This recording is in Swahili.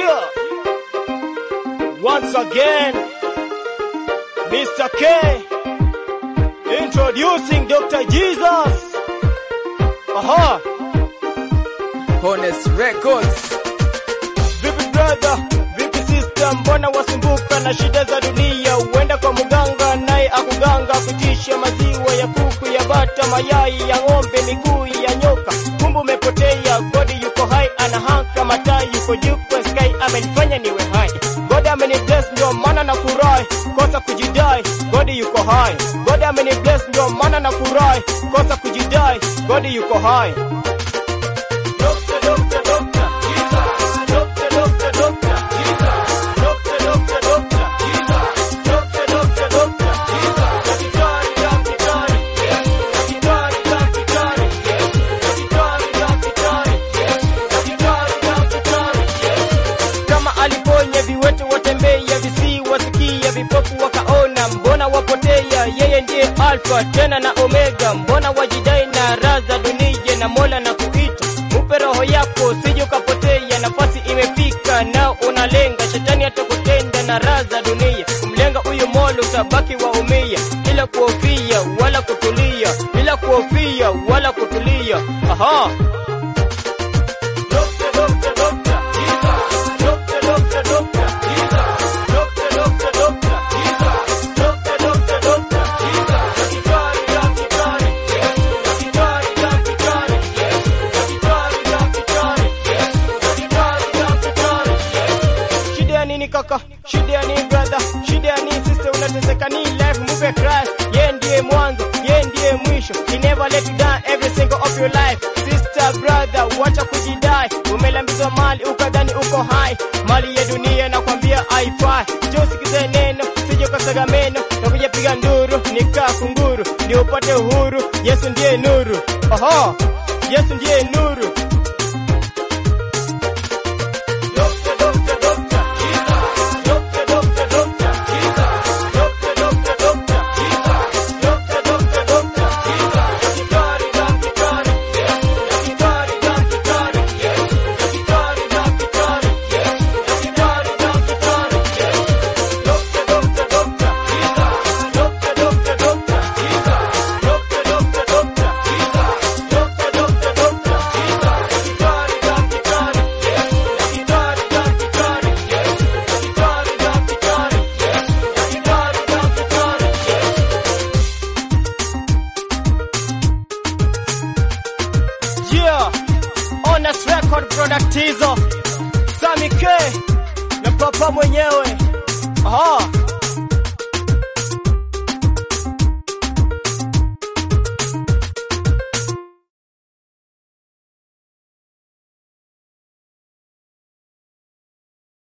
Yeah. Once again, Mr. K introducing Dr. Jesus. Aha. Honest Records. Vipi brother, vipi sister, mbona wasumbuka na shida za dunia? Uenda kwa mganga naye akuganga kutisha maziwa ya kuku ya bata, mayai ya ng'ombe, miguu ya nyoka. Kumbe umepotea, God yuko hai, anahaka mataa, yuko juu kwa sky, amenifanya niwe hai. God amenibless ndio maana na furahi, kosa kujidai, God yuko hai. God amenibless ndio maana na furahi, kosa kujidai, God yuko hai. Doctor, doctor, doctor, Jesus. Doctor, doctor, doctor, Jesus. Doctor, doctor, doctor, Jesus. Doctor, doctor, doctor, Jesus. Daktari, daktari, yes. Daktari, daktari, yes. Daktari, daktari, yes. Daktari, daktari, yes. Kama aliponya viwete watembea, visiwa sikia, vipofu wakaona, mbona wapotea? Yeye ndiye Alfa tena na Omega, mbona wajidai na raza dunia na Mola na kuita Mupe roho yako sije ukapotea, nafasi imefika na unalenga, shetani atakutenda na raza dunia. Kumlenga huyu Mola utabaki waumia, bila kuhofia wala kutulia, bila kuhofia wala kutulia. Aha. Doctor, doctor, doctor, Jesus. Doctor, doctor, doctor, Jesus. Doctor, doctor, doctor, Jesus. Doctor, doctor, doctor, Jesus. Daktari, daktari, yes. Daktari, daktari, yes. Daktari, daktari, yes. Daktari, daktari, yes. Shida ya nini kaka? Shida ya nini brother? Shida ya nini sister? Unateseka ni life, move Christ. Yeye ndiye mwanzo, yeye ndiye mwisho. He never let you down every single of your life. Sister, brother, wacha kujidai. Umelambizwa mali ukadhani uko hai. Mali ya dunia nakwambia haifai. Njoo usikize neno, sije ukasaga meno. Na kujapiga nduru, nikaa kunguru. Ndio upate uhuru. Yesu ndiye nuru. Oho, Yesu ndiye nuru. Doctor, doctor, doctor, Jesus. Doctor, doctor, doctor, Jesus. Doctor, doctor, doctor, Jesus. Doctor, doctor, doctor, Jesus. Daktari, daktari, yes. Daktari, daktari, yes. Daktari, daktari, yes. Daktari, daktari, yes. Doctor, doctor, doctor, Jesus. Doctor, doctor, doctor, Jesus. Doctor, doctor, doctor, Jesus. Doctor, doctor, doctor, Jesus. Daktari, daktari, yes. Daktari, daktari, yes. Daktari, daktari, yes. Daktari, daktari, yes. Yeah, Honest Record product hizo Sami K na papa mwenyewe. Aha,